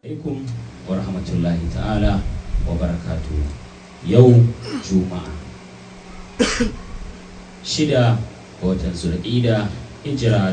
alaikum wa rahmatullahi ta'ala wa barakatu yau juma'a shida ga watan zulƙida hijira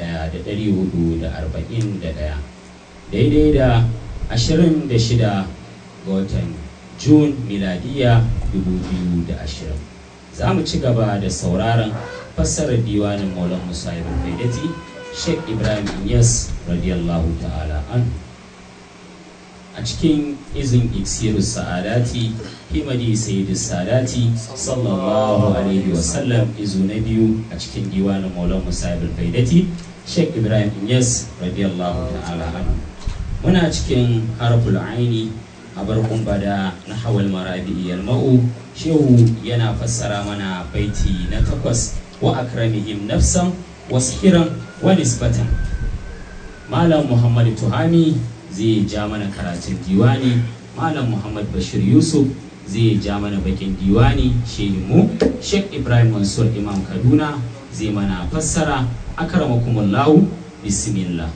1441 daidai da 26 ga watan jun miladiya 2020 za mu ci gaba da sauraron fassarar diwanin maulan musa ibn faidati sheikh ibrahim inyas radiyallahu ta'ala anhu a cikin izin iksiru sa'adati himadi sayyidu sadati sallallahu alaihi wasallam izu na biyu a cikin diwanin maulan musabir faidati sheikh ibrahim inyas radiyallahu ta'ala anhu muna cikin harful aini a barkun bada na hawal marabi yalma'u shehu yana fassara mana baiti na takwas wa akramihim nafsan washiran wa nisbatan malam muhammad tuhami zai ja mana karatun diwani malam muhammad bashir yusuf zai ja mana bakin diwani mu sheikh ibrahim mansur imam kaduna zai mana fassara akramakumullahu bismillah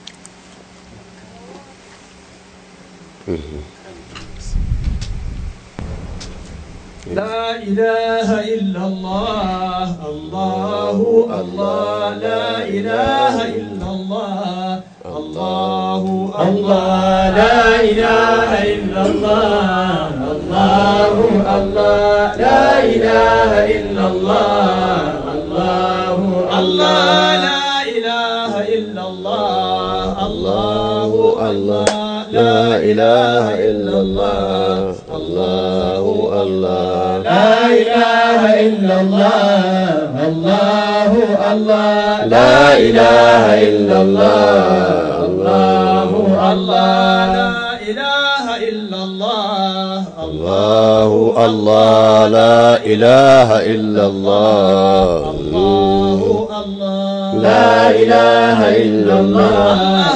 لا إله إلا الله الله الله لا إله إلا الله الله الله لا إله إلا الله الله الله لا إله إلا الله الله الله لا إله إلا الله الله الله لا إله إلا الله الله الله لا إله إلا الله الله الله لا إله إلا الله الله الله لا إله إلا الله الله الله لا إله إلا الله الله الله لا إله إلا الله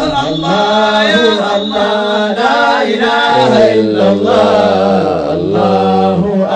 الله يا الله لا إله إلا الله الله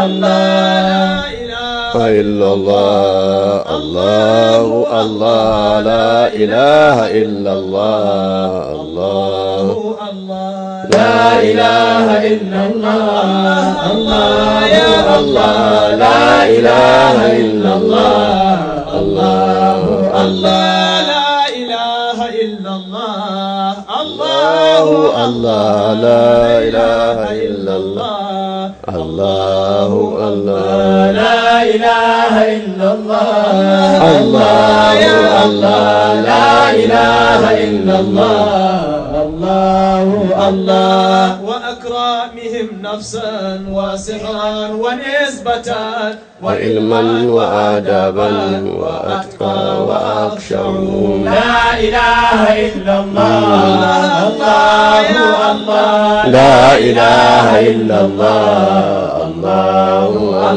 الله لا إله إلا الله الله الله لا إله إلا الله الله الله لا إله إلا الله الله يا الله لا إله إلا الله الله الله لا إله إلا الله الله الله لا إله إلا الله الله الله لا إله إلا الله الله يا الله لا إله إلا الله الله الله وأكرامهم نفسا وسحرا ونسبة وعلما وآدابا وأتقى وأخشع لا إله إلا الله الله الله لا إله إلا الله الله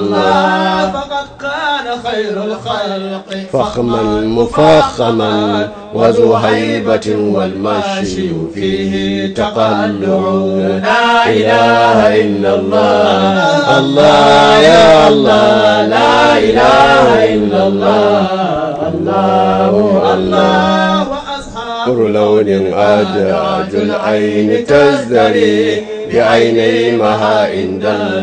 الله فقد كان خير الخلق فخما مفخما وذو هيبة والمشي فيه تقلع لا إله إلا الله الله يا الله لا إله إلا الله الله الله وأصحاب كل لون أدعج العين تزدري بعينيمها عند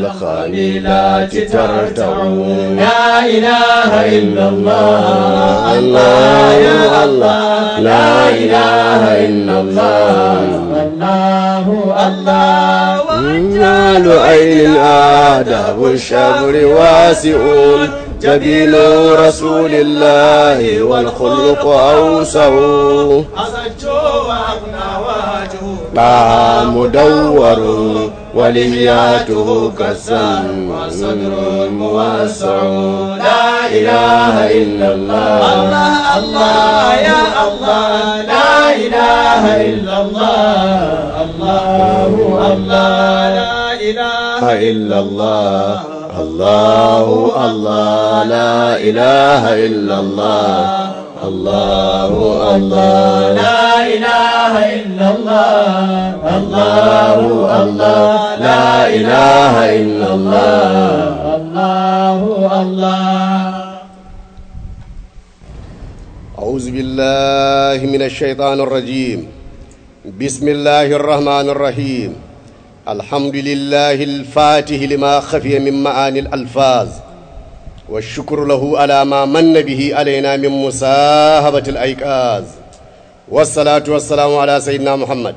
الخليلات ترتع لا إله إلا الله الله يا الله لا إله إلا الله الله الله رجال عين آداب الشبر واسعون جبين رسول الله والخلق أوسع أسجوا وأبنى واجهوا طه مدور ولهياته كالسم وصدر موسع لا إله إلا الله الله الله يا الله لا إله إلا الله الله الله لا إله إلا الله الله الله لا إله إلا الله الله الله لا إله إلا الله الله الله لا إله إلا الله الله الله أعوذ بالله من الشيطان الرجيم بسم الله الرحمن الرحيم الحمد لله الفاتح لما خفي من معاني الألفاظ والشكر له على ما من به علينا من مساهبة الأيقاظ والصلاة والسلام على سيدنا محمد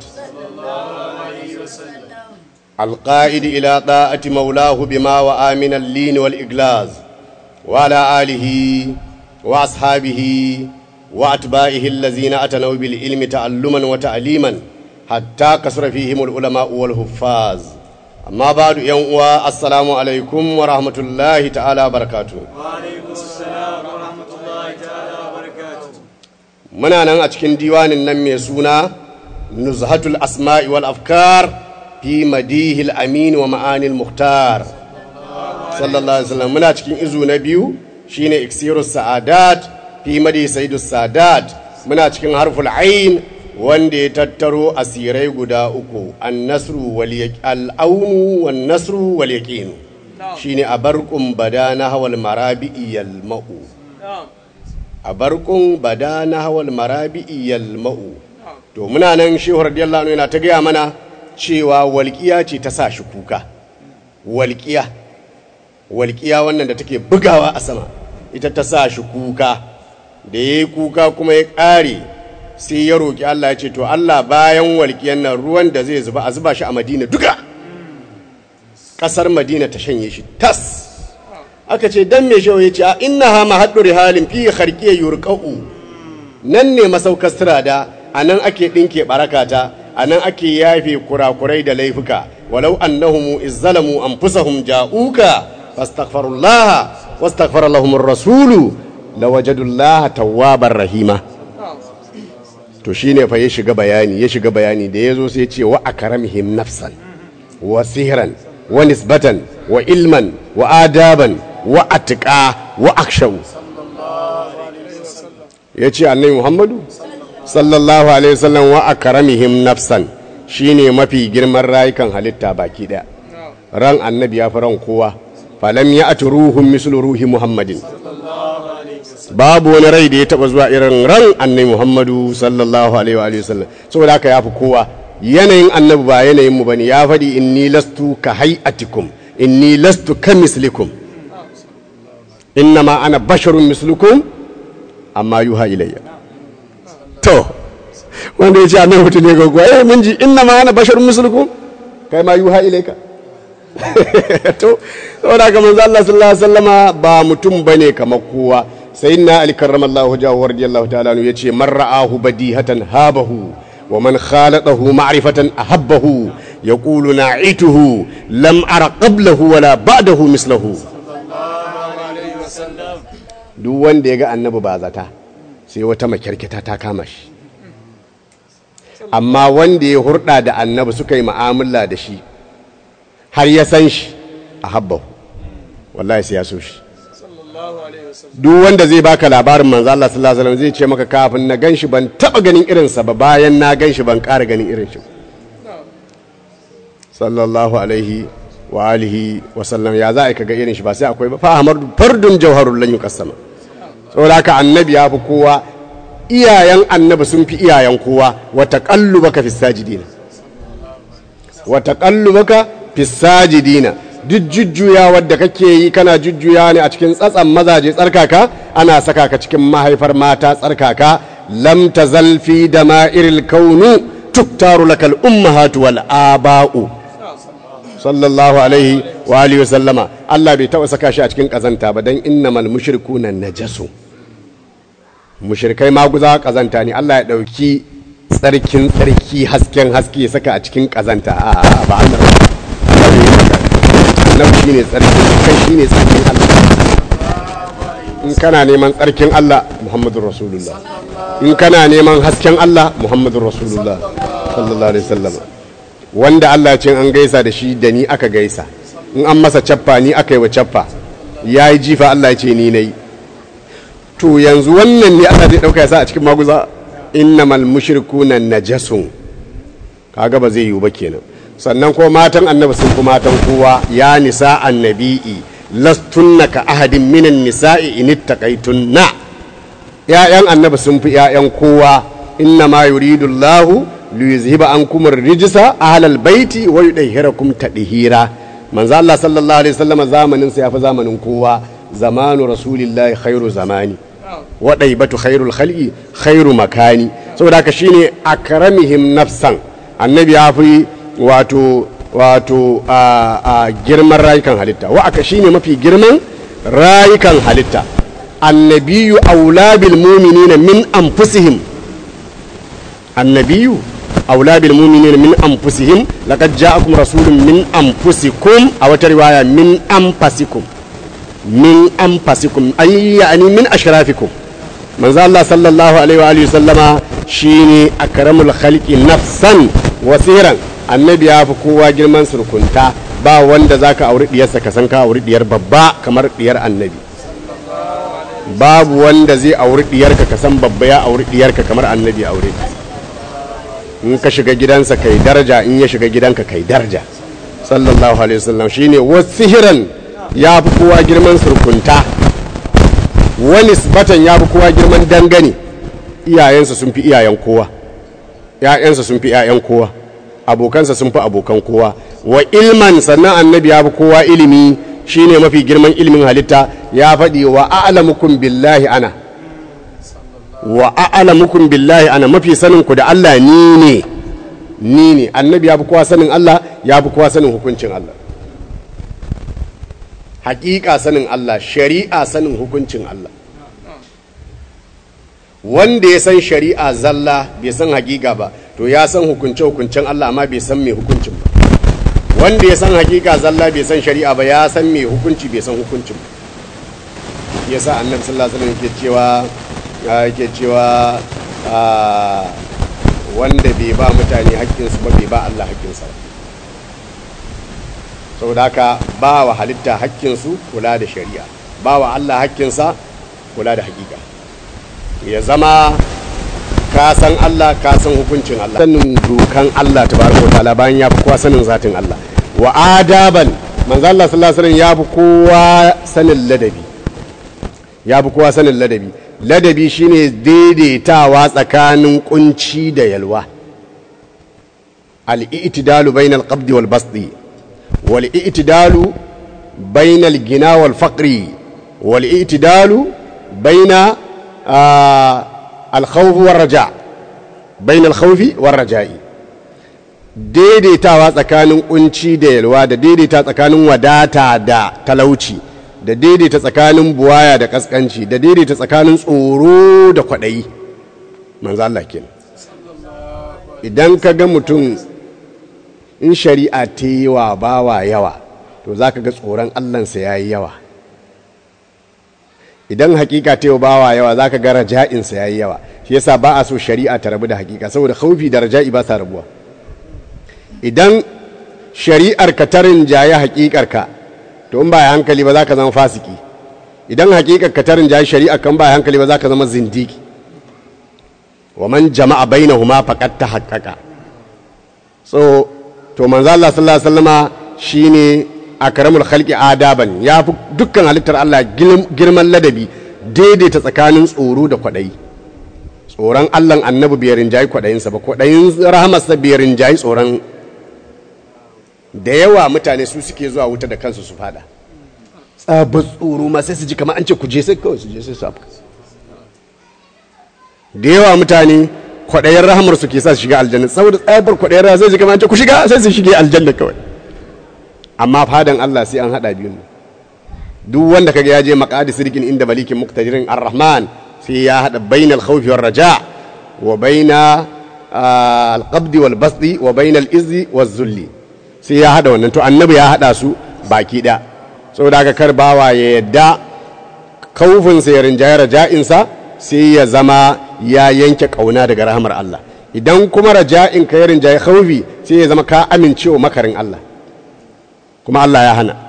القائد إلى طاعة مولاه بما وآمن اللين والإقلاز وعلى آله وأصحابه وأتباعه الذين أتنوا بالعلم تعلما وتعليما حتى كسر فيهم العلماء والحفاظ أما بعد يوم السلام عليكم ورحمة الله تعالى وبركاته وعليكم السلام ورحمة الله تعالى وبركاته muna nan a cikin diwanin nan mai suna nuzhatul asma'i wal afkar fi madihil amin wa ma'anil muhtar sallallahu alaihi wasallam muna cikin izu na biyu shine iksirus sa'adat fi madi sayyidus sadat muna cikin harful ain wanda ya tattaro asirai guda uku an-nasru wal al-aunu wan nasru wal yaqin shine abarqum badana hawal marabi'i yalma'u a barkun bada na hawal marabi'i yalma'u to muna nan shehu radiyallahu anhu yana ta gaya mana cewa walƙiya ce ta sa shi kuka walƙiya walƙiya wannan da take bugawa a sama ita ta sa shi kuka da ya yi kuka kuma ya ƙare sai ya roƙi Allah ya ce to Allah bayan walƙiyan nan ruwan da zai zuba a zuba shi a madina duka ƙasar madina ta shanye shi tas aka ce dan me shawo ya ce a inna ha mahaddu rihalin fi kharqiya yurqa'u nan ne masaukar sirada anan ake dinke barakata anan ake yafe kurakurai da laifuka walau annahum izzalamu anfusahum ja'uka fastaghfirullaha wastaghfara lahum ar-rasulu lawajadullaha tawwabar rahima to shine fa ya shiga bayani ya shiga bayani da yazo sai ya ce wa akramihim nafsan wa sihran wa nisbatan wa ilman wa adaban wa atika wa akshau ya ce annabi muhammadu sallallahu alaihi wasallam wa akaramihim nafsan shine mafi girman rayukan halitta baki daya ran annabi ya fi ran kowa falam ya ati ruhun mislu ruhi muhammadin babu wani rai da ya taba zuwa irin ran annabi muhammadu sallallahu alaihi wasallam saboda haka ya fi kowa yanayin annabi ba yanayin mu bane ya faɗi inni lastu ka hay'atikum inni lastu ka mislikum innama ana basharun mislukum amma yuha ilayya to wanda ya ce annabi mutum ne gaggawa eh mun ji innama ana basharun mislukum kai ma yuha ilayka to saboda ga manzo Allah sallallahu alaihi wasallama ba mutum bane kamar kowa sayyidina ali karramallahu wajhahu radiyallahu ta'ala anhu yace man ra'ahu badihatan habahu wa man khalaqahu ma'rifatan ahabbahu yaqulu na'ituhu lam ara qablahu wala ba'dahu mislahu duk wanda ya ga annabi ba zata sai wata makyarkita ta kama shi amma wanda ya hurɗa da annabi suka yi ma'amala da shi har ya san shi a habbahu wallahi sai ya so shi duk wanda zai baka labarin manzo Allah sallallahu alaihi wasallam zai ce maka kafin na ganshi ban taba ganin irinsa ba bayan na ganshi ban ƙara ganin irin shi sallallahu alaihi wa alihi wa sallam ya za a kaga irin shi ba sai akwai ba fa hamar fardun jawharul lan yuqassama saboda haka annabi ya fi kowa iyayen annabi sun fi iyayen kowa wa taqallubaka fis sajidina wa taqallubaka fis sajidina duk jujjuya da kake yi kana jujjuya ne a cikin tsatsan mazaje tsarkaka ana saka ka cikin mahaifar mata tsarkaka lam tazal fi dama'iril kaunu tuktaru lakal ummahatu wal aba'u sallallahu alaihi wa alihi sallama Allah bai taɓa saka shi a cikin ƙazanta ba don innamal mushrikuna najasu mushrikai maguza ƙazanta ne Allah ya ɗauki tsarkin tsarki hasken haske saka a cikin ƙazanta a ba Allah annabi shine tsarkin kai shine tsarkin Allah in kana neman tsarkin Allah Muhammadur Rasulullah in kana neman hasken Allah Muhammadur Rasulullah sallallahu alaihi wasallam wanda Allah cin an gaisa da shi da ni aka gaisa in an masa cappa ni aka yi wa cappa ya yi jifa Allah ya ce ni na yi to yanzu wannan ne Allah zai ɗauka ya sa a cikin maguza innamal mushrikuna najasun kaga ba zai yiwu ba kenan sannan ko matan annabi sun fi matan kowa ya nisa annabi'i lastunna ka ahadin minan nisa'i in ittaqaytunna ya'yan annabi sun fi ya'yan kowa inna ma yuridu Allahu liyuzhiba ankum ar-rijsa ahlal baiti wa yudahhirakum tadhira manzo Allah sallallahu alaihi wasallam zamanin sa yafi zamanin kowa zamanu rasulillahi khairu zamani wa daibatu khairul khalqi khairu makani saboda haka shine akramihim nafsan annabi ya fi wato wato a, a girman rayukan halitta wa aka shine mafi girman rayukan halitta annabiyu aula bil mu'minina min anfusihim annabiyu aula bil mu'minina min anfusihim laqad ja'akum rasulun min anfusikum a wata riwaya min anfasikum min anfasikum ay yani min ashrafikum manzo Allah sallallahu alaihi wa alihi sallama shine akramul khalqi nafsan wasiran annabi ya fi kowa girman surkunta ba wanda zaka auri diyarsa ka san ka auri diyar babba kamar diyar annabi babu wanda zai auri diyarka ka san babba ya auri diyarka kamar annabi aure in ka shiga gidansa kai daraja in ya shiga gidanka kai daraja sallallahu alaihi wasallam shine wasihiran ya fi kowa girman surkunta wani batan ya fi kowa girman dangane iyayensa sun fi iyayen kowa ‘ya'yansa sun fi ‘ya'yan kowa abokansa sun fi abokan kowa wa ilman sannan annabi ya fi kowa ilimi shine mafi girman ilimin halitta ya faɗi wa a'lamukum billahi ana wa a'lamukum billahi ana mafi sanin ku da Allah ni ne ni ne annabi ya fi kowa sanin Allah ya fi kowa sanin hukuncin Allah hakika sanin Allah shari'a sanin hukuncin Allah wanda ya san shari'a zalla bai san hakika ba to ya san hukunce hukuncen Allah amma bai san mai hukuncin ba wanda ya san hakika zalla bai san shari'a ba ya san mai hukunci bai san hukuncin ba yasa annabi sallallahu alaihi wasallam yake cewa yake cewa wanda bai ba mutane haƙƙinsu ba bai ba Allah haƙƙinsa ba saboda haka ba wa halitta haƙƙinsu kula da shari'a ba wa Allah haƙƙinsa kula da hakika ya zama ka san Allah ka san hukuncin Allah sanin dokan Allah tabaraka wa ta'ala bayan ya fi kowa sanin zatin Allah wa adaban manzo Allah sallallahu alaihi wasallam ya fi kowa sanin ladabi ya fi kowa sanin ladabi ladabi shine daidaitawa tsakanin kunci da yalwa al-i'tidalu bainal qabdi wal basti wal i'tidalu bainal gina wal faqri wal i'tidalu baina al-khawf war raja bainal khawfi war raja'i daidaitawa tsakanin kunci da yalwa da daidaita tsakanin wadata da talauci da daidaita tsakanin buwaya da kaskanci da daidaita tsakanin tsoro da kwaɗayi manzo Allah kenan idan ka ga mutum in shari'a ta yi wa bawa yawa to za ka ga tsoron allansa ya yi yawa idan hakika ta yi wa bawa yawa za ka ga raja'insa ya yi yawa shi yasa ba a so shari'a ta rabu da hakika saboda haufi da raja'i ba sa rabuwa idan shari'ar ka ta rinjaye hakikar ka to in ba ya hankali ba za ka zama fasiki idan hakikar ka tarin jayi shari'a kan ba ya hankali ba za ka zama zindiki wa man jama'a bainahuma faqad tahaqqaqa so to manzo Allah sallallahu alaihi wasallama shine akramul khalqi adaban ya fi dukkan halittar Allah girman ladabi daidaita tsakanin tsoro da kwadayi tsoron Allah annabi bai rinjayi kwadayinsa ba kwadayin rahamarsa bai rinjayi tsoron da yawa mutane su suke zuwa wuta da kansu su fada tsabar tsoro ma sai su ji kamar an ce ku je sai kawai su je sai su afka da yawa mutane kwaɗayen rahamar su ke sa su shiga aljanna saboda tsabar kwaɗayen rahamar sai su kamar an ce ku shiga sai su shige aljanna kawai amma fadan Allah sai an haɗa biyun duk wanda kaga ya je maqadi sirkin inda malikin muqtadirin ar-rahman sai ya haɗa bainal khawfi war raja wa baina al-qabdi wal basdi wa bainal izzi waz zulli sai ya hada wannan to annabi ya hada su baki da saboda haka kar bawa ya yadda kaufinsa ya rinjaye raja'insa sai ya zama ya yanke kauna daga rahamar Allah idan kuma raja'in ka ya rinjaye khaufi sai ya zama ka amincewa makarin Allah kuma Allah ya hana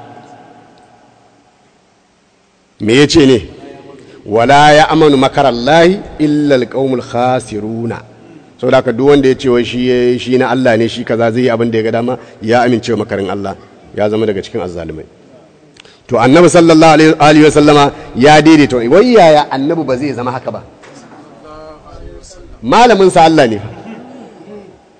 me ya ce ne wala ya amanu makarallahi illa alqaumul khasiruna sau da duk wanda ya ce wai shi shi na Allah ne shi kaza zai yi abin da ya ga dama ya amince makarin Allah ya zama daga cikin azzalumai to annabi sallallahu alaihi wa sallama ya daidaita wai yaya annabi ba zai zama haka ba malamin sa Allah ne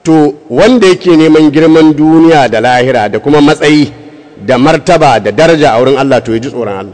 to wanda yake neman girman duniya da lahira da kuma matsayi da martaba da daraja a wurin Allah to ya ji tsoron Allah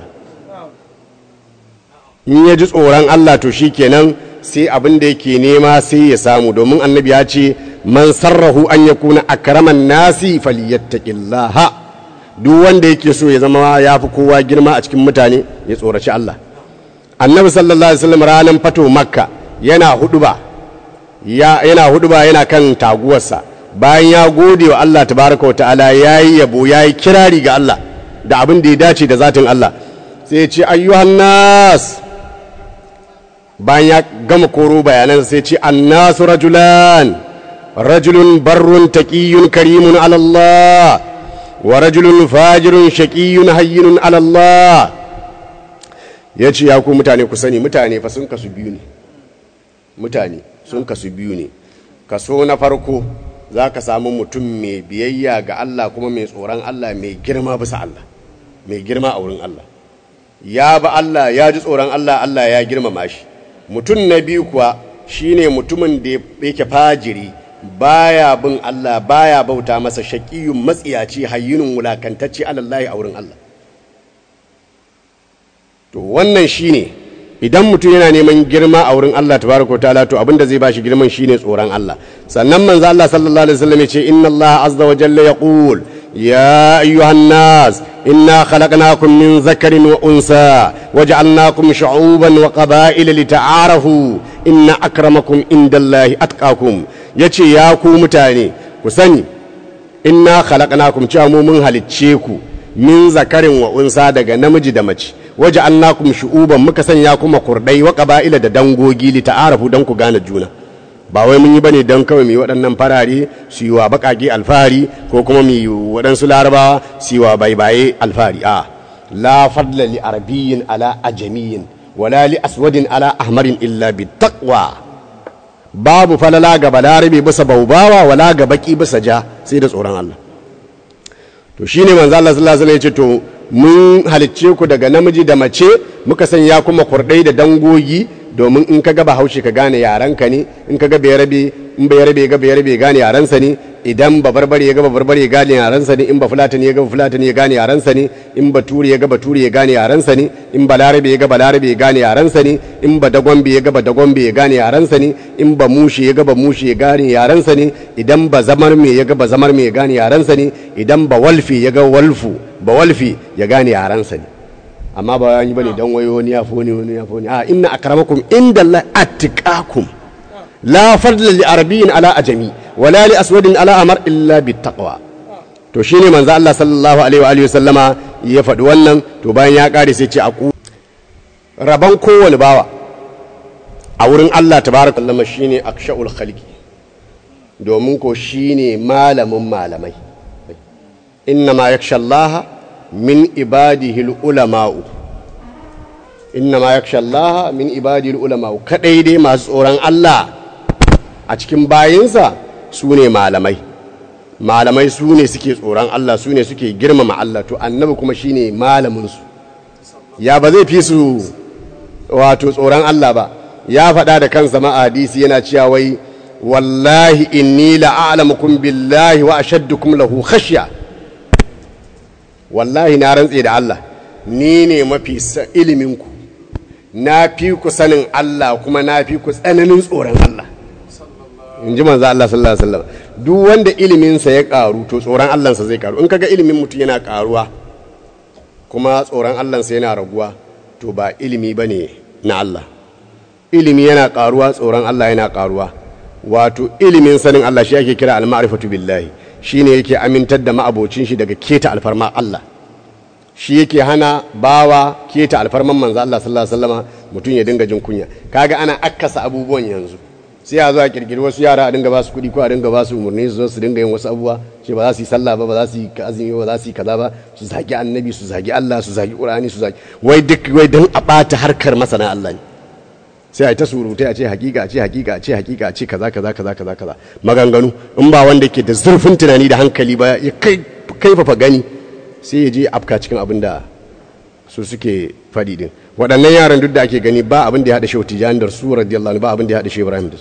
in ya ji tsoron Allah to shi kenan sai abin da yake nema sai ya samu domin annabi ya ce man sarrahu an ya kuna akraman nasi falyattaqillaha duk wanda yake so ya zama ya fi kowa girma a cikin mutane ya tsoraci Allah annabi sallallahu alaihi wasallam ranar fato makka yana huduba yana huduba yana kan taguwarsa bayan ya gode wa Allah tabaraka wa ta'ala yayi yabo yayi kirari ga Allah da abin da ya dace da zatin Allah sai ya ce ayyuhan nas bayan ya gama koro bayanan sai ce annasu rajulan rajulun barrun taqiyyun karimun ala Allah wa rajulun fajirun shaqiyyun hayyinun ala Allah yace ya ku mutane ku sani mutane fa sun kasu biyu ne mutane sun kasu biyu ne kaso na farko za ka samu mutum mai biyayya ga Allah kuma mai tsoron Allah mai girma bisa Allah mai girma a wurin Allah ya ba Allah ya ji tsoron Allah Allah ya girmama shi mutum na biyu kuwa shine mutumin da yake fajiri baya bin Allah baya bauta masa shaqiyun matsiyaci hayyinun wulakantacce alallahi a wurin Allah to wannan shine idan mutum yana neman girma a wurin Allah tabaraka ta'ala to abinda zai bashi girman shine tsoron Allah sannan manzo Allah sallallahu alaihi wasallam ya ce inna Allah azza wa jalla yaqul يا أيها الناس إنا خلقناكم من ذكر وأنثى وجعلناكم شعوبا وقبائل لتعارفوا إن أكرمكم عند الله أتقاكم يتي ياكو متاني كسني إنا خلقناكم شامو من هلتشيكو min zakarin wa unsa daga namiji da mace waje annakum shu'uban muka sanya kuma kurdai wa qaba'ila da dangogi li ta'arafu dan ku gane juna ba wai mun yi bane don kawai mu yi waɗannan farare su yi wa baƙaƙe alfahari ko kuma mu yi waɗansu larabawa su yi wa baibaye alfahari a la fadla li arabiyyin ala ajamiyyin wala li aswadin ala ahmarin illa bi taqwa babu falala ga balarabe bisa baubawa wala ga baki bisa ja sai da tsoron Allah to shine manzo Allah sallallahu alaihi wasallam ya ce to mun halicce ku daga namiji da mace muka sanya kuma kurdai da dangogi domin in ka gaba haushe ka gane yarenka ne in ka ga bayarabe in bayarabe ga bayarabe gane yarensa ne idan ba barbare ya ga ba barbare ya gane yarensa ne in ba fulatani ya ga ba fulatani ya gane yarensa ne in ba turi ya ga ba turi ya gane yarensa ne in ba larabe ya ga ba larabe ya gane yarensa ne in ba dagombe ya ga ba dagombe ya gane yarensa ne in ba mushi ya ga ba mushi ya gane yarensa ne idan ba zamar me ya ga ba zamar me ya gane yarensa ne idan ba walfi ya ga walfu ba walfi ya gane yarensa ne amma ba yi bane dan wayo wani ya foni wani ya foni a inna akramakum inda Allah atqakum la fadla li arabiyyin ala ajami wala li aswadin ala amar illa bit taqwa to shine manzo Allah sallallahu alaihi wa alihi wasallama ya faɗi wannan to bayan ya kare sai ce aku raban kowane bawa a wurin Allah tabaraka Allah shine akshaul khalqi domin ko shine malamin malamai inna ma yakhsha Allah min ibadihi ulama'u inna ma yakhsha Allah min ibadihi ulama'u kadai dai masu tsoron Allah a cikin bayinsa su ne malamai malamai su ne suke tsoron Allah su ne suke girmama Allah to annabi kuma shine malamin su ya ba zai fi su wato tsoron Allah ba ya faɗa da kansa ma hadisi yana cewa wai wallahi inni la'alamukum billahi wa ashaddukum lahu khashya wallahi na rantse da Allah ni ne mafi iliminku na fi ku sanin Allah kuma na fi ku tsananin tsoron Allah in ji manzo Allah sallallahu alaihi wasallam duk wanda iliminsa ya karu to tsoron Allahnsa zai karu in kaga ilimin mutum yana karuwa kuma tsoron Allahnsa yana raguwa to ba ilimi bane na Allah ilimi yana karuwa tsoron Allah yana karuwa wato ilimin sanin Allah shi ake kira al-ma'rifatu billahi shine yake amintar da ma'abocin shi daga keta alfarma Allah shi yake hana bawa keta alfarman manzo Allah sallallahu alaihi wasallama mutum ya dinga jin kunya kaga ana akkasa abubuwan yanzu sai a zo a kirkiri wasu yara a dinga ba su kuɗi ko a dinga ba su umarni su zo su dinga yin wasu abubuwa ce ba za su yi sallah ba ba za su yi azumi ba za su yi kaza ba su zagi annabi su zagi Allah su zagi Qur'ani su zagi wai duk wai dan a bata harkar masana Allah ne sai a yi ta surutai a ce hakika a ce hakika a ce hakika a ce kaza kaza kaza kaza kaza maganganu in ba wanda ke da zurfin tunani da hankali ba ya kai kaifafa gani sai ya je afka cikin abin da su suke faɗi din waɗannan yaran duk da ake gani ba abin da ya haɗa shehu tijani da su radiyallahu anhu ba abin da ya haɗa shehu ibrahim da su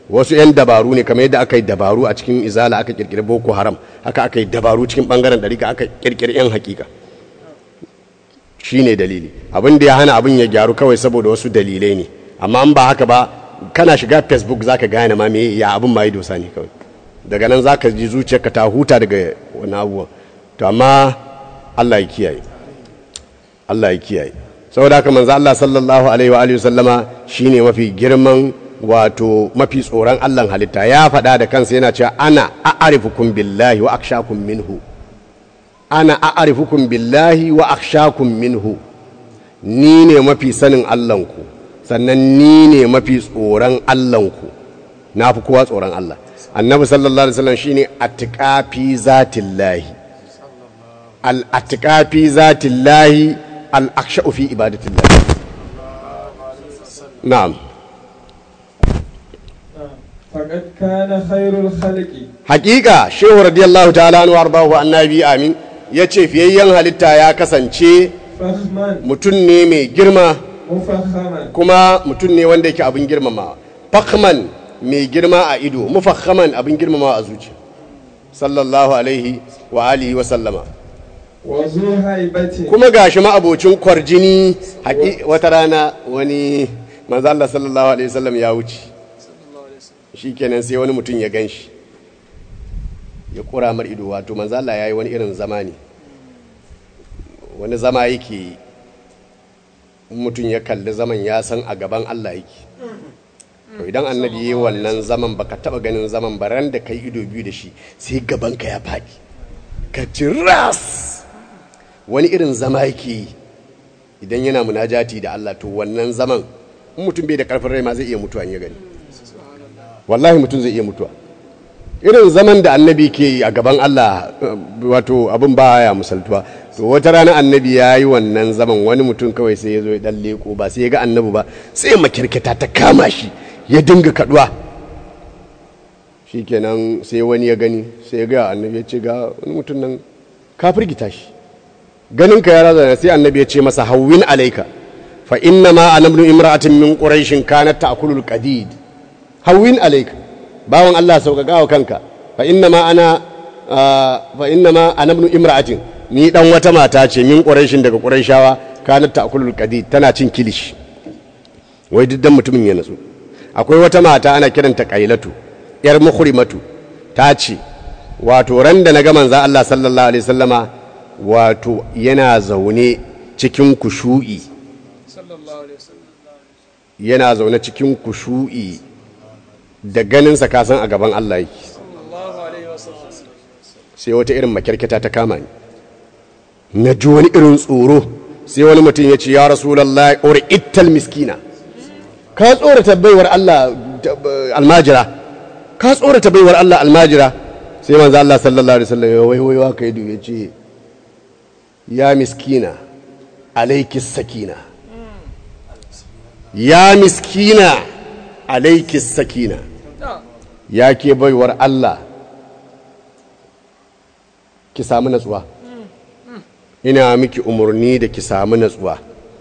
wasu 'yan dabaru ne kamar yadda aka yi dabaru a cikin izala aka kirkiri boko haram haka aka yi dabaru cikin bangaren ɗarika aka kirkiri 'yan hakika shi ne dalili abin da ya hana abin ya gyaru kawai saboda wasu dalilai ne amma an ba haka ba kana shiga facebook za ka gane ma me ya abin ma yi dosa ne kawai daga nan za ka ji zuciyarka ta huta daga wani abubuwa to amma allah ya kiyaye allah ya kiyaye saboda haka manzo allah sallallahu alaihi wa alihi sallama shine mafi girman wato mafi tsoron allah halitta ya faɗa da kansa yana cewa ana a'arifukum billahi wa akshakum minhu ana a'arifukum billahi wa akshakum minhu ni ne mafi sanin Allahnku sannan ni ne mafi tsoron Allahnku na fi kowa tsoron Allah annabi sallallahu alaihi wasallam shine atqafi zatillahi al atqafi zatillahi al akhshu fi ibadatillahi na'am فقد كان خير الخلق hakika shehu radiyallahu ta'ala anhu arbahu annabi amin yace fiyayyen halitta ya kasance فخما mutum ne mai girma مفخما kuma mutum ne wanda yake abin girmamawa fakman mai girma a ido mufakhaman abin girmamawa a zuciya sallallahu alaihi wa alihi wa sallama وذو هيبة kuma gashi ma abocin kwarjini haƙi wata rana wani manzo Allah sallallahu alaihi wasallam ya wuce shikenan sai wani mutum ya ganshi ya kura mar ido wato manzo Allah yayi wani irin zama ne wani zama yake yi. in mutum ya kalli zaman ya san a gaban Allah yake to idan annabi yayi wannan zaman baka taba ganin zaman ba ran da kai ido biyu da shi sai gabanka ya faɗi ka ci ras wani irin zama yake yi idan yana munajati da Allah to wannan zaman in mutum bai da karfin rai ma zai iya mutuwa in ya gani wallahi mutum zai iya mutuwa irin zaman da annabi ke yi a gaban Allah eh, wato abin ba ya musaltuwa to wata rana annabi ya yi wannan zaman wani mutum kawai sai ya zo ya dan leko ba sai ya ga annabi ba sai ya makirkita ta kama shi ya dinga kaduwa shikenan sai wani ya gani sai ya ga annabi ya ce ga wani mutum nan ka firgita shi ganin ka ya razana sai annabi ya ce masa hawwin alaika fa inna ma ana ibn imra'atin min quraishin kanat ta'kulul qadid hawwin alaika bawon Allah sauƙaƙa wa kanka fa inna ma ana ah, fa inna ma ana ibn imra'atin ni dan wata mata ce min quraishin daga quraishawa kanat ta'kulul qadid tana cin kilishi wai duk dan mutumin ya natsu akwai wata mata ana kiranta qailatu yar mukhrimatu ta ce wato ran da na ga manzo Allah sallallahu alaihi wasallama wato yana zaune cikin kushu'i yana zaune cikin kushu'i da ganinsa kasan a gaban Allah yake sai wata irin makyarketa ta kama ni na ji wani irin tsoro sai wani mutum ya ce ya rasulallah ori ittal miskina ka tsorata baiwar Allah ta- almajira ka tsorata baiwar Allah almajira sai manzo Allah sallallahu alaihi wasallam ya waiwayo haka yadu ya ce ya miskina alaiki sakina ya miskina alaiki sakina ya ke baiwar Allah ki samu natsuwa ina miki umarni da ki samu natsuwa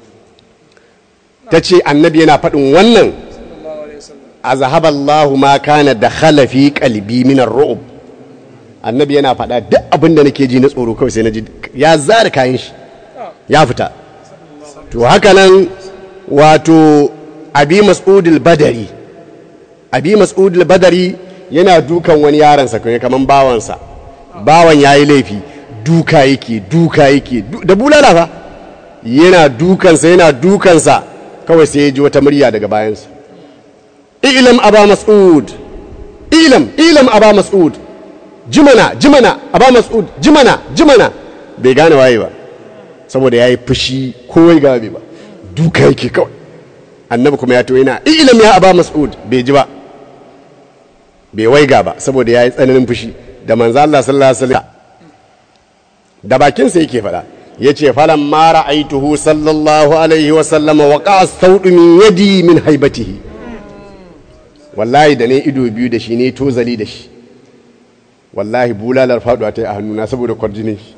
ta ce annabi yana faɗin wannan a zahaballahu ma kana da khalafi kalbi minar ru'ub annabi yana faɗa duk abin da nake ji na tsoro kawai sai na ji ya zara kayan shi ya fita to haka nan wato abi mas'udul badari abi mas'udul badari yana dukan wani yaransa kai kaman bawansa bawan yayi laifi duka yake duka yake du- da bulala fa yana dukansa yana dukansa kawai sai ya ji wata murya daga bayansa ilam aba mas'ud ilam ilam aba mas'ud jimana jimana aba mas'ud jimana jimana bai gane waye ba saboda ya yi fushi kowai gabe ba duka yake kawai annabi kuma ya to yana ilam ya aba mas'ud bai ji ba bai waiga ba saboda ya yi tsananin fushi da manzo Allah sallallahu alaihi wasallam da bakinsa yake faɗa yace falan ma ra'aituhu sallallahu alaihi wasallam wa qa'a saudu min yadi min haibatihi wallahi da ne ido biyu da shi ne tozali da shi wallahi bulalar faduwa ta yi a hannuna saboda kwarjinin shi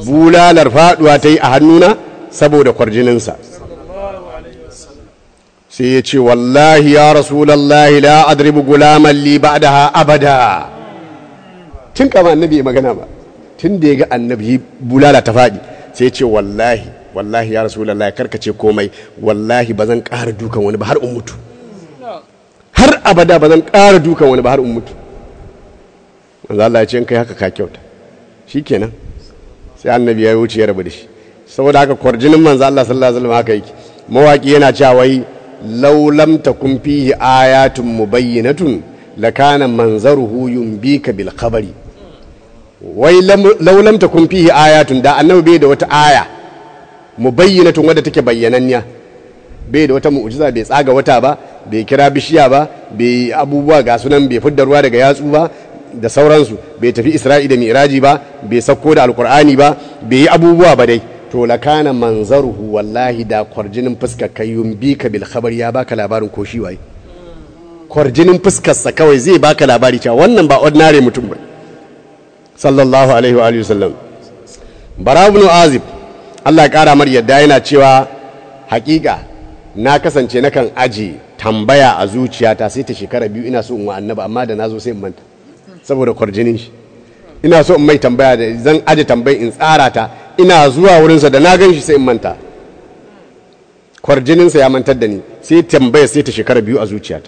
bulalar faduwa ta yi a hannuna saboda kwarjininsa sai ya ce wallahi ya rasulallahi la adribu gulaman li ba'daha abada tun kama annabi ya magana ba tun da ya ga annabi bulala ta faɗi sai ya ce wallahi wallahi ya rasulallahi karkace komai wallahi ba zan ƙara dukan wani ba har in mutu har abada ba zan ƙara dukan wani ba har in mutu manzo Allah ya ce in kai haka ka kyauta shikenan sai annabi ya wuce ya rabu da shi saboda haka kwarjinin manzo Allah sallallahu alaihi wasallam haka yake mawaki yana cewa wai law lam takun fihi ayatun mubayyinatun lakana manzaruhu yumbika bil khabari wai law lam takun fihi ayatun da annabi bai da wata aya mubayyinatun wadda take bayyananniya bai da wata mu'jiza bai tsaga wata ba bai kira bishiya ba bai abubuwa ga sunan bai fidda ruwa daga yatsu ba da sauransu bai tafi isra'i da miraji ba bai sauko da alkur'ani ba bai yi abubuwa ba dai to lakana manzaruhu wallahi da kwarjinin fuskar kayyum bi ka bil khabar ya baka labarin ko shi waye kwarjinin fuskarsa kawai zai baka labari cewa wannan ba ordinary mutum ba sallallahu alaihi wa alihi wasallam bara ibn azib Allah ya kara mar yadda yana cewa hakika na kasance nakan aje tambaya a zuciyata sai ta shekara biyu ina so in wa annabi amma da nazo sai in manta saboda kwarjinin shi ina so in mai tambaya da zan aje tambayi in tsara ta ina zuwa wurinsa da na gan shi sai in manta kwarjininsa ya mantar da ni sai tambaya sai ta shekara biyu a zuciyata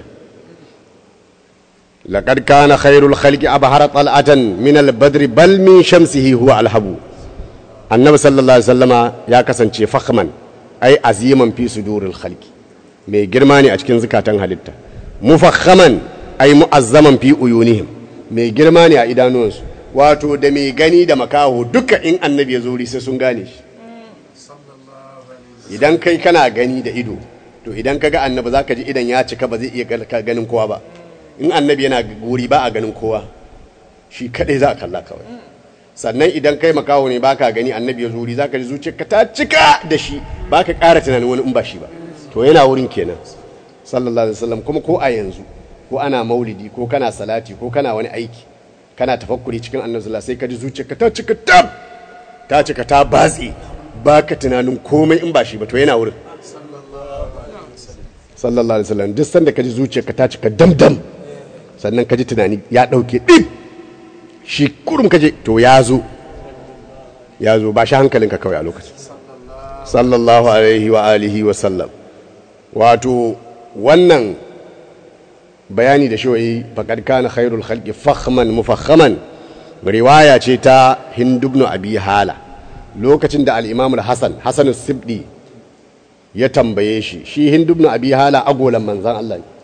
laqad kana khairul khalqi abhara tal'atan min al-badr bal min shamsihi huwa alhabu annabi sallallahu alaihi wasallama ya kasance fakhman ai aziman fi suduril khalqi mai girma ne a cikin zukatan halitta mufakhaman ai mu'azzaman fi uyunihim mai girma ne a idanuwansu wato da mai gani da makaho duka in annabi ya zuri sai sun gane shi idan kai kana gani da ido to idan ka ga annabi za ka ji idan ya cika ba zai iya ganin kowa ba in annabi yana guri ba a ganin kowa shi kadai za a kalla kawai sannan idan kai makaho ne baka gani annabi ya zuri za ka ji zuciyarka ta cika da shi ba ka ƙara tunanin wani in ba shi ba to yana wurin kenan sallallahu alaihi wasallam kuma ko a yanzu ko ana maulidi ko kana salati ko kana wani aiki kana tafakkuri cikin annabi sallallahu sai ka ji zuciyarka ta cika tab ta cika ta batsi baka tunanin komai in ba shi ba to yana wurin sallallahu alaihi wasallam duk sanda ka ji zuciyarka ta cika damdam sannan ka ji tunani ya dauke dip shi kurum ka je to ya zo ya zo ba shi hankalinka kawai a lokacin sallallahu alaihi wa alihi wa sallam wato wannan bayani da shi faƙad kana khairul khalqi fakhman mufakhaman riwaya ce ta Hind ibn Abi Hala lokacin da al-Imam al-Hasan Hasan sibdi ya tambaye shi shi Hind ibn Abi Hala agolan manzan Allah ne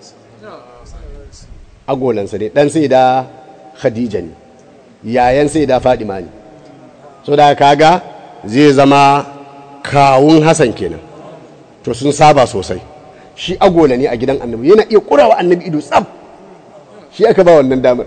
agolan sa ne dan sai da Khadija ne yayan sai da Fadima ne so da kaga zai zama kawun Hasan kenan to sun saba sosai shi agola ne a gidan annabi yana iya kurawa annabi ido tsab shi aka ba wannan damar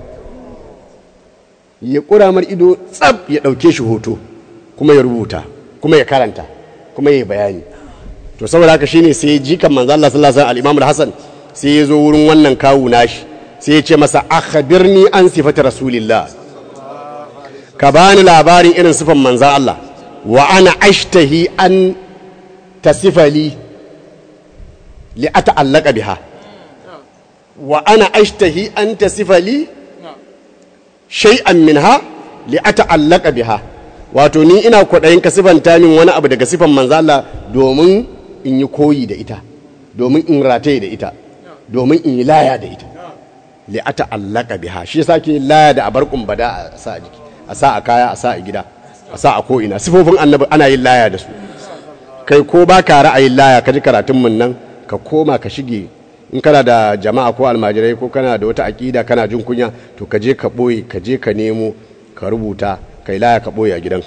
ya kura mar ido tsab ya dauke shi hoto kuma ya rubuta kuma ya karanta kuma ya bayani to saboda haka shine sai jikan manzo Allah sallallahu alaihi wasallam al-Imam al-Hasan sai ya zo wurin wannan kawu nashi sai ya ce masa akhbirni an sifati rasulillah ka bani labarin irin sifan manzo Allah wa ana ashtahi an tasifali li ata'allaka biha wa ana ashtahi an tasifa li shay'an minha li ata'allaka biha wato ni ina kwaɗayin ka sifanta min wani abu daga sifan manzo Allah domin in yi koyi da ita domin in rataye da ita domin in yi laya da ita li ata'allaka biha shi yasa ke laya da abar kumbada a sa a jiki a sa a kaya a sa a gida a sa a ko ina sifofin annabi ana yin laya da su kai ko ba ka ra'ayin laya ka ji karatun mun nan ka koma ka shige in kana da jama'a ko almajirai ko kana da wata aƙida kana jin kunya to ka je ka ɓoye ka je ka nemo ka rubuta kai laya ka ɓoye a gidanka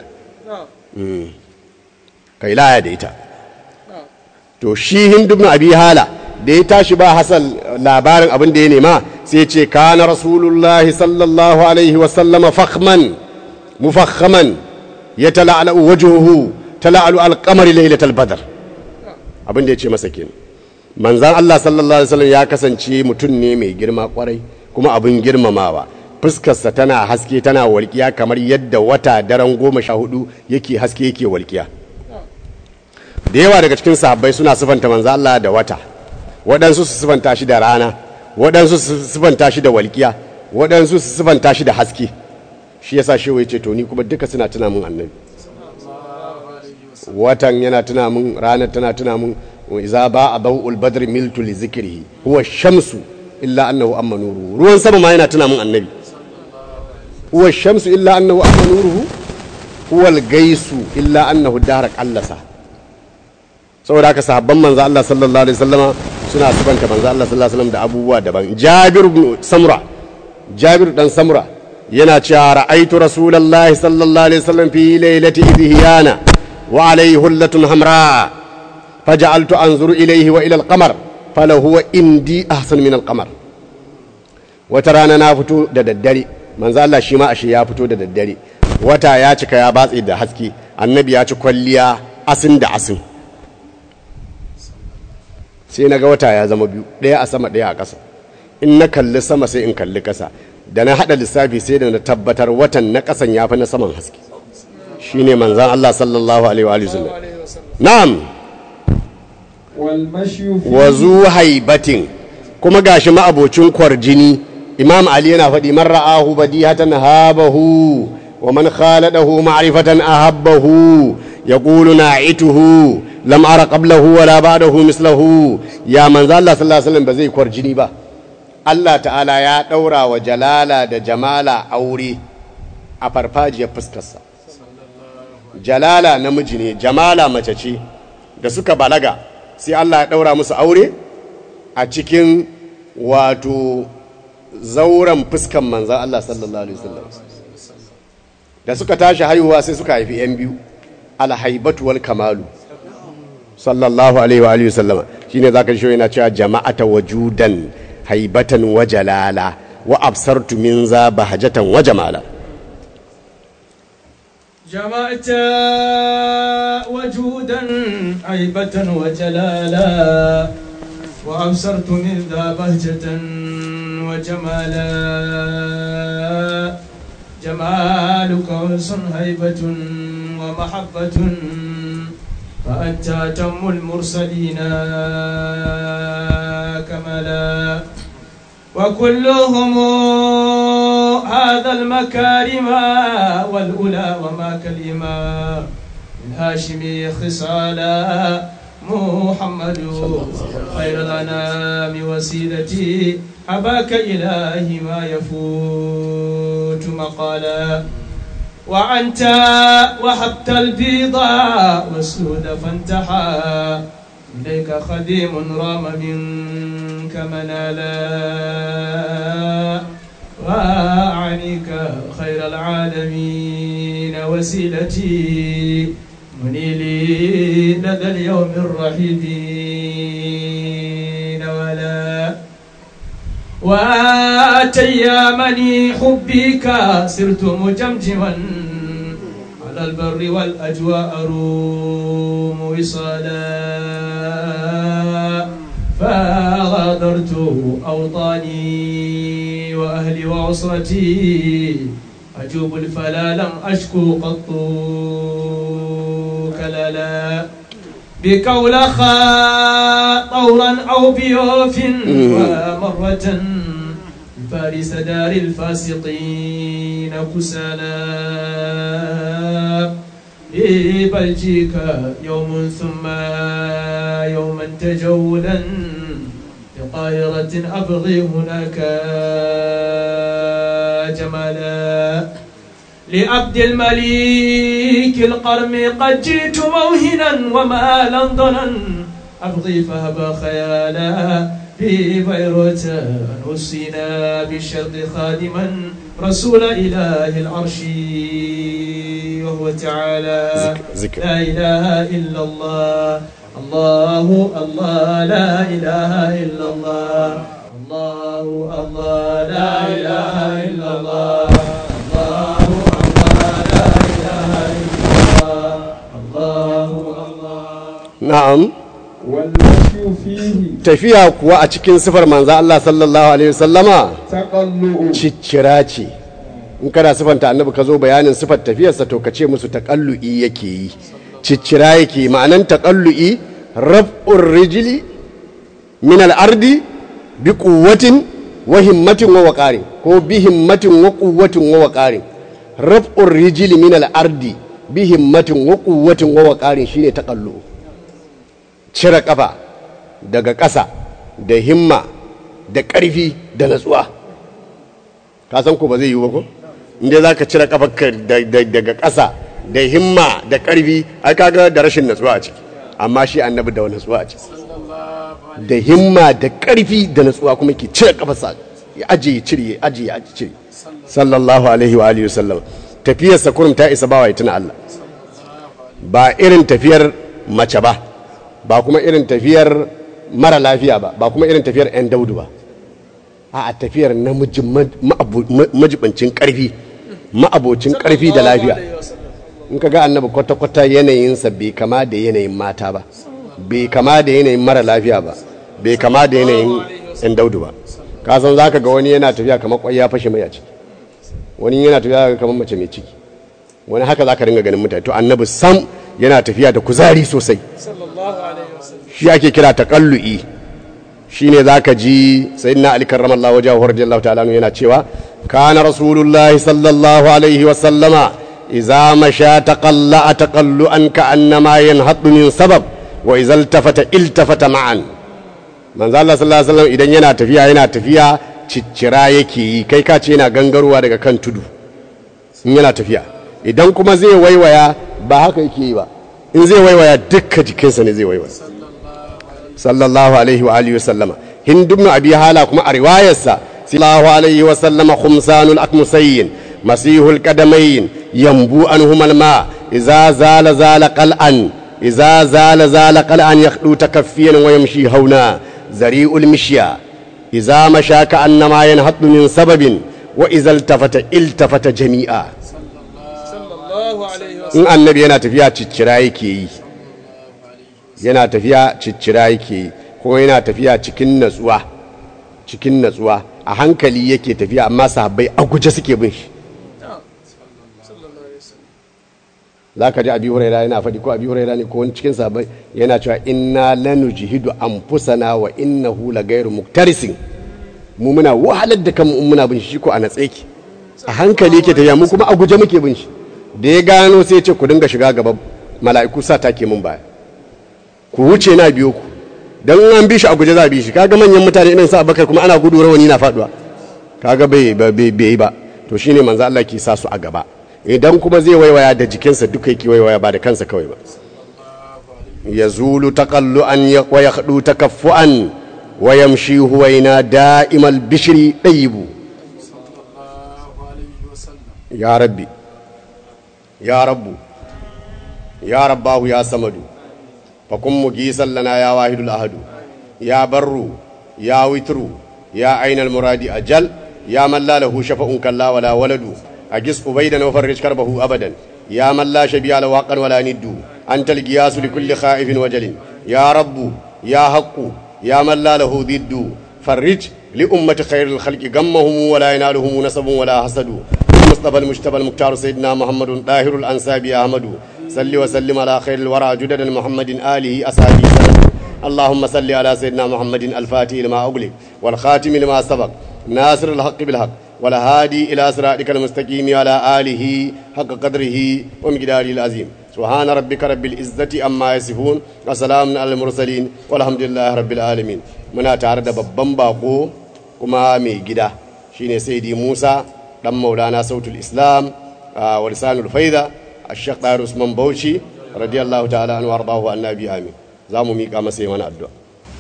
kai laya da ita to shi hindu ibn abi hala da ya tashi ba hasan labarin abin da ya nema sai ce kana rasulullahi sallallahu alaihi wa sallama fakhman mufakhaman yatala'alu wajhuhu tala'alu al-qamari laylatal badr abin da ya ce masa kenan manzan Allah sallallahu Alaihi wasallam ya kasance mutum ne mai girma kwarai kuma abin girmamawa fuskarsa tana haske tana walƙiya kamar yadda wata daren goma sha hudu yake haske yake walƙiya da yawa daga cikin sahabbai suna sifanta manzan Allah da wata waɗansu su sifanta shi da rana waɗansu su sifanta shi da walƙiya waɗansu su sifanta shi da haske shi yasa shehu ya ce to ni kuma duka suna tuna mun annabi watan yana tuna mun ranar tana tuna mun wa iza ba a bau'ul badr miltu li zikrihi huwa shamsu illa annahu amma nuruhu ruwan sama ma yana tuna mun annabi huwa shamsu illa annahu amma nuruhu huwa al-gaisu illa annahu dahara qallasa saboda haka sahabban manzo Allah sallallahu alaihi wasallama suna sifanta manzo Allah sallallahu alaihi wasallam da abubuwa daban Jabir ibn Samura Jabir dan Samura yana cewa ra'aitu rasulullahi sallallahu alaihi wasallam fi lailati idhiyana wa alayhi hullatun hamra faj'altu anzuru ilayhi wa ila al-qamar falahu indi ahsan min al-qamar wata rana na fito da daddare manzo Allah shi ma ashe ya fito da daddare wata ya cika ya batse da haske annabi ya ci kwalliya asin da asin sai na ga wata ya zama biyu ɗaya a sama ɗaya a ƙasa in na kalli sama sai in kalli ƙasa da na haɗa lissafi sai da na tabbatar watan na ƙasan ya fi na saman haske shi ne manzan Allah sallallahu alaihi wa sallam na'am والمشي فيه wa zu haibatin kuma gashi ma'abocin kwarjini imam ali yana faɗi man ra'ahu badihatan habahu wa man khaladahu ma'rifatan ahabbahu yaqulu na'ituhu lam ara qablahu wala ba'dahu mislahu ya manzo Allah sallallahu alaihi wasallam ba zai kwarjini ba Allah ta'ala ya daura wa jalala da jamala aure a farfajiyar fuskarsa jalala namiji ne jamala mace ce da suka balaga sai Allah ya ɗaura musu aure a cikin wato zauren fuskan manzan Allah sallallahu Alaihi wasallam da suka tashi haihuwa sai suka haifi ‘yan biyu alhaibatu wal kamalu sallallahu Alaihi wa Alaihi wasallama shi ne za ka shi yana cewa jama'ata wajudan haibatan wa jalala wa absartu min za bahajatan wa jamala جمعت وجودا عيبة وجلالا وأبصرت من ذا بهجة وجمالا جمالك أنس هيبة ومحبة فأنت أتم المرسلين كملا وكلهم هذا المكارم والأولى وما كلمة من هاشم خصالا محمد خير الأنام وسيلتي حباك إلهي ما يفوت مقالا وعنت وحبت البيضاء والسود فانتحى إليك خديم رام منك منالا وأعنيك خير العالمين وسيلتي منيلي لدى اليوم الرحيم ولا وأتيامني حبك صرت مجمجما على البر والأجواء أروم وصالا فغادرت أوطاني وأهلي وعسرتي أجوب الفلا لم أشكو قط كلالا بكولخا طورا أو بيوف ومرة فارس دار الفاسقين كسالا ببلجيك يوم ثم يوما تجولا بقاهرة أبغي هناك جمالا لعبد المليك القرم قد جئت موهنا وما لندنا أبغي فهب خيالا في بيروت نسينا بالشرق خادما رسول إله العرش وهو تعالى ذكر. لا إله إلا الله الله الله لا إله إلا الله الله الله لا إله إلا الله الله الله لا إله إلا الله الله الله na'am والمشي فيه tafiya kuwa a cikin sifar manzo Allah sallallahu alaihi wasallama تقلؤ ciccira ce in kana sifanta annabi ka zo bayanin sifar tafiyarsa to ka ce musu taƙallu'i yake yi ciccira yake yi. ma'anan taƙallu'i raf'ur rijili min al-ardi bi quwwatin wa himmatin wa waqarin ko bi himmatin wa quwwatin wa waqarin raf'ur rijli min al-ardi bi himmatin wa quwwatin wa waqarin shine taqallu cire kafa daga ƙasa da himma da ƙarfi da natsuwa ka san ko ba zai yi ba ko inda za ka cire kafarka daga ƙasa da himma da ƙarfi ai kaga da rashin natsuwa a ciki amma shi annabi da natsuwa a ciki da himma da ƙarfi da natsuwa kuma ke cire kafarsa ya aje ya cire ya aje ya aje cire sallallahu alaihi wa alihi wasallam tafiyar sa kurum ta isa bawa ya tuna Allah ba irin tafiyar mace ba ba kuma irin tafiyar mara lafiya ba ba kuma irin tafiyar 'yan daudu ba a tafiyar namiji majibancin karfi ma'abocin karfi da lafiya in ka ga annabi kwata-kwata yanayinsa bai kama da yanayin mata ba bai kama da yanayin mara lafiya ba bai kama da yanayin 'yan daudu ba kasan za ka ga wani yana tafiya kamar kwai ya fashe mai a ciki wani yana tafiya kamar mace mai ciki wani haka za ka ringa ganin mutane to annabi sam yana tafiya da kuzari sosai shi ake kira taƙallu'i shi ne za ka ji sayyidina ali karramallahu wajahu radiyallahu ta'ala yana cewa kana rasulullahi sallallahu alaihi wa sallama idza masha taqalla taqallu'an ka annama yanhaddu min sabab wa idza iltafata iltafata ma'an manzo Allah sallallahu alaihi wasallam idan yana tafiya yana tafiya ciccira yake yi kai ka ce yana gangarowa daga kan tudu in yana tafiya idan kuma zai waiwaya ba haka yake yi ba in zai waiwaya dukkan jikinsa ne zai waiwaya sallallahu alaihi wa alihi wasallama hindu ibn abi hala kuma a riwayarsa sallallahu alaihi wa sallama khumsanul akmusayn masihul qadamayn yambu anhum alma idza zala zala qal'an idza zala zala qal'an yakhdu takaffiyan wa yamshi hauna zari'ul mishya idza masha ka annama yanhaddu min sababin wa idza iltafata iltafata jami'a in annabi yana tafiya ciccira yake yi yana tafiya ciccira yake yi kuma yana tafiya cikin natsuwa cikin natsuwa a hankali yake tafiya amma sahabbai a guje suke bin shi za ka ji abi huraira yana faɗi ko abi huraira ne ko wani cikin sahabbai yana cewa inna lanu jihidu anfusana wa innahu la gairu muktarisin mu muna wahalar da kanmu in muna bin shi ko a natse ki a hankali yake tafiya mu kuma a guje muke bin shi da ya gano sai ce ku dinga shiga gaba mala'iku sa take mun baya ku wuce na biyo ku dan an bi shi a guje za a bi shi kaga manyan mutane irin sa Abubakar kuma ana gudu rawani na faduwa kaga bai bai bai ba to shine manzo Allah ke sa su a gaba idan kuma zai waiwaya da jikinsa duka yake waiwaya ba da kansa kawai ba yazulu taqallu an wa yakhdu takaffuan wa yamshi huwaina da'imal bishri dayibu ya rabbi ya rabbu ya rabbahu ya samadu fakun mugisan lana ya wahidul ahadu ya barru ya witru ya ainal muradi ajal ya man la lahu shafa'un kalla wala waladu agis ubaidan wa farrij karbahu abadan ya man la shabi'a la waqan wala niddu anta al-qiyasu li kulli khaifin wajalin ya rabbu ya haqqu ya man la lahu diddu farrij li ummati khairil khalqi gammahum wala yanaluhum nasabun wala hasadu المصطفى المجتبى المختار سيدنا محمد طاهر الأنسابي أحمد صل وسلم على خير الورى جدد محمد آله أصحابه سلام اللهم صل على سيدنا محمد الفاتح لما أغلق والخاتم لما سبق ناصر الحق بالحق والهادي إلى صراطك المستقيم على آله حق قدره ومقداره العظيم سبحان ربك رب العزة أما يصفون وسلام على المرسلين والحمد لله رب العالمين muna tare da babban bako kuma mai gida shine saidi Musa dan maulana sautul islam wa lisanul faida ashaq dayar usman bauchi radiyallahu ta'ala anhu wardahu annabi amin za mu miƙa masa yi mana addu'a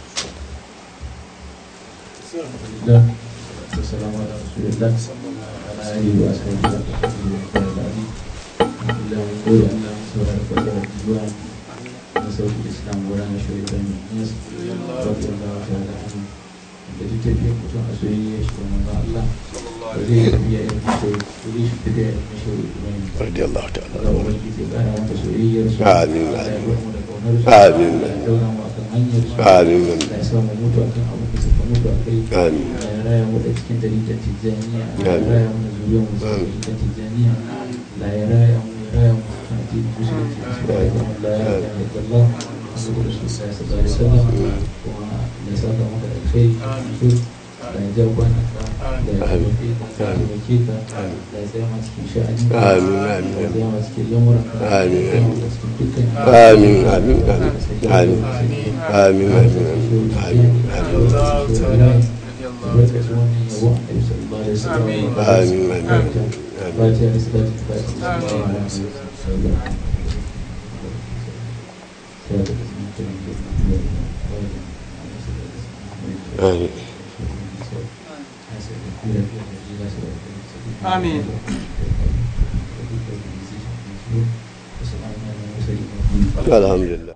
da duk tafiyar mutum a soyayya shi da manzo Allah ba zai yi tafiya irin mashi wuri shi tafiya irin mashi wuri kuma yin radiyallahu ta'ala Allah ubangiji ya kara mata soyayyar su Amin. Allah ya bar mu da kaunar su Amin. Allah ya daura mu akan hanyar su Amin. Allah ya sa mu mutu akan abin da suka mutu a kai Amin. Allah ya raya mu da cikin dalilan tijjaniya Allah ya Amin. raya mu da zuriyar mu cikin dalilan tijjaniya Allah ya raya mu ya raya mu kan addinin musulunci subhanahu wa ta'ala la ilaha illallah Muhammadu Rasulullah sallallahu alaihi wasallam kuma da saka maka da kai su da ya jawo kwana ka da ya Amin. taimake ka da ya taimake ka da ya tsaya masu cikin sha'ani Amin, da amin, ya tsaya masu cikin lamuran ka da ya Amin, tsaya masu cikin dukkan Amin, amin, amin. Amin. Amin, amin, amin. Amin. Amin, amin. Amin. Amin. Alhamdulillah.